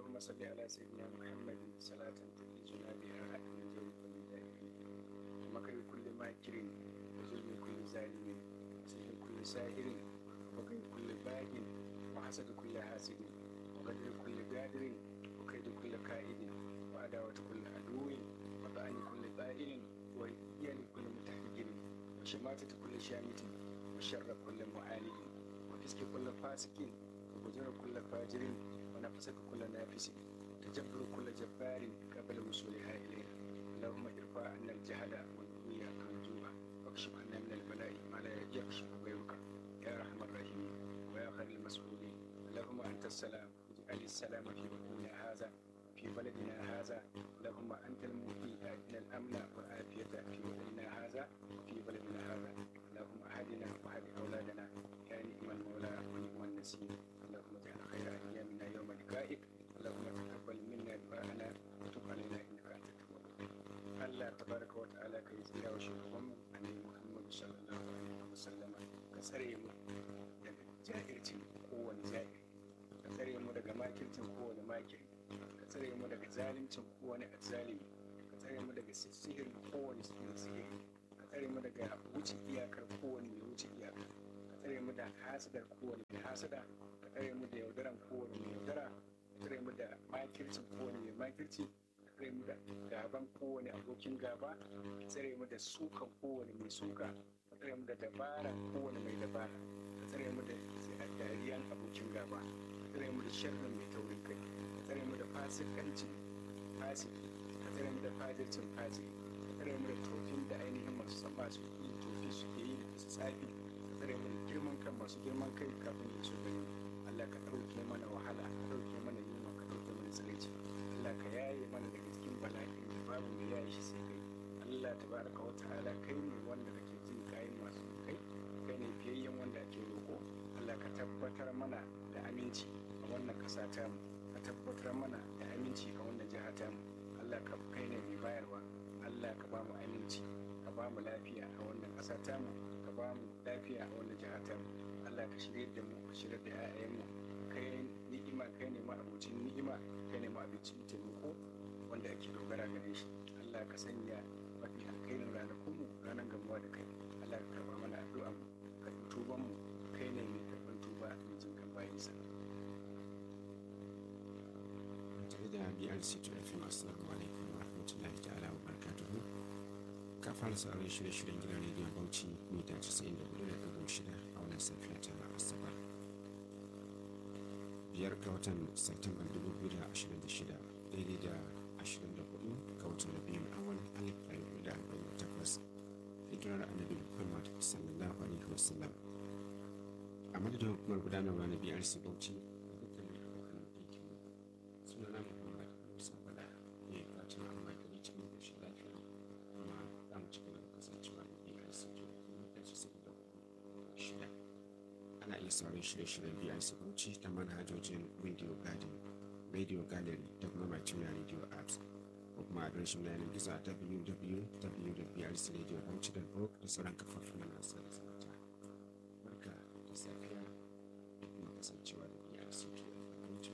اللهم صل على سيدنا محمد صلاة تنجينا بها من جور كل دائم ومكر كل ماكر وظلم كل ظالم وسحر كل ساهر وكيد كل باغ وحسد كل حاسد وقدر كل قادر وكيد كل كائد وعداوة كل عدو وطعن كل طائل وإيان كل متحجر وشماتة كل شامت وشر كل معاند وفسق كل فاسق وفجر كل فاجر ونفسك كل نافس تجبر كل جبار قبل وصولها إلينا اللهم ارفع عنا الجهل والبغي والجوع واكشف عنا من البلاء ما لا يكشف غيرك يا ارحم الراحمين ويا خير المسؤولين اللهم انت السلام اجعل السلام في وطننا هذا في بلدنا هذا اللهم انت المؤتي اتنا الامن والعافيه في وطننا هذا وفي بلدنا هذا اللهم اهدنا واهد اولادنا يا نعم المولى ونعم النصير اللهم اجعل خير ايامنا يوم لقائك اللهم تقبل منا دعاءنا وتب علينا انك انت التواب Allah tabaraka wa ta'ala ka yi tsira wa shugabanmu annabi Muhammadu sallallahu alaihi wa sallama ka tsare mu daga jahilcin kowane jahili ka tsare mu daga makircin kowane makiri ka tsare mu daga zalimcin kowane azzalimi ka tsare mu daga sihirin kowane sihiri ka tsare mu daga wuce iyakar kowane mai wuce iyakar ka tsare mu da hasadar kowane mai hasada ka tsare mu da yaudaran kowane mai yaudara ka tsare mu da makircin kowane mai makirci tsare mu da gaban kowane abokin gaba tsare mu da sukan kowane mai suka tsare mu da dabaran kowane mai dabara tsare mu da dariyan abokin gaba tsare mu da sharrin mai taurin kai tsare mu da fasikancin fasiki tsare mu da fajircin fasiki tsare mu da tofin da ainihin masu san masu yi tofi suke yi da su tsafi tsare mu da girman kan masu girman kai kafin da su gani Allah ka ɗauke mana wahala ka ɗauke mana yunwa ka ɗauke mana tsiraici Allah ka yaye mana daga cikin bala'in da babu mai yaye shi sai kai Allah tabaraka wa ta'ala kai ne wanda kake jin kayan masu kai kai ne fiyayyen wanda ake roƙo Allah ka tabbatar mana da aminci a wannan ƙasa ta mu ka tabbatar mana da aminci a wannan jiha ta mu Allah ka kai ne mai bayarwa Allah ka ba mu aminci ka ba mu lafiya a wannan ƙasa ta mu ka ba mu lafiya a wannan jiha ta mu Allah ka shirye da mu ka shirye da 'ya'yanmu kai ni'ima kai ne ma abincin ni'ima kai ne ma abincin taimako wanda ake dogara gare shi Allah ka sanya mafi alkhairin ranakunmu ranar gamuwa da kai Allah ka karba mana addu'a mu ka tuban mu kai ne mai karban tuba mai jin kan bayinsa tare da BRC to FM assalamu alaikum wa rahmatullahi ta'ala wa barakatuhu ka fara sauran shirye-shiryen gidan rediyon Bauchi mita 94.6 a wannan safiya ta Asabar biyar ga watan Satumban 2026 daidai da 24 ga watan Rabiul Awwal 1448 hijirar Annabi Muhammad sallallahu alaihi wasallam a madadin hukumar gudanarwa na BRC Bauchi da dukkanin abokan aikin sunana Muhammad Musa Bala ne fatan amma gari cikin ƙoshin lafiya kuma za mu ci gaba da kasancewa da BRC mita 94 ana iya sauran shirye-shiryen BRC Bauchi ta manhajojin Radio Garden, Radio Gallery da kuma Material Radio Apps ko kuma adireshin yanar gizo a www.brcradio.org da sauran kafofin nasa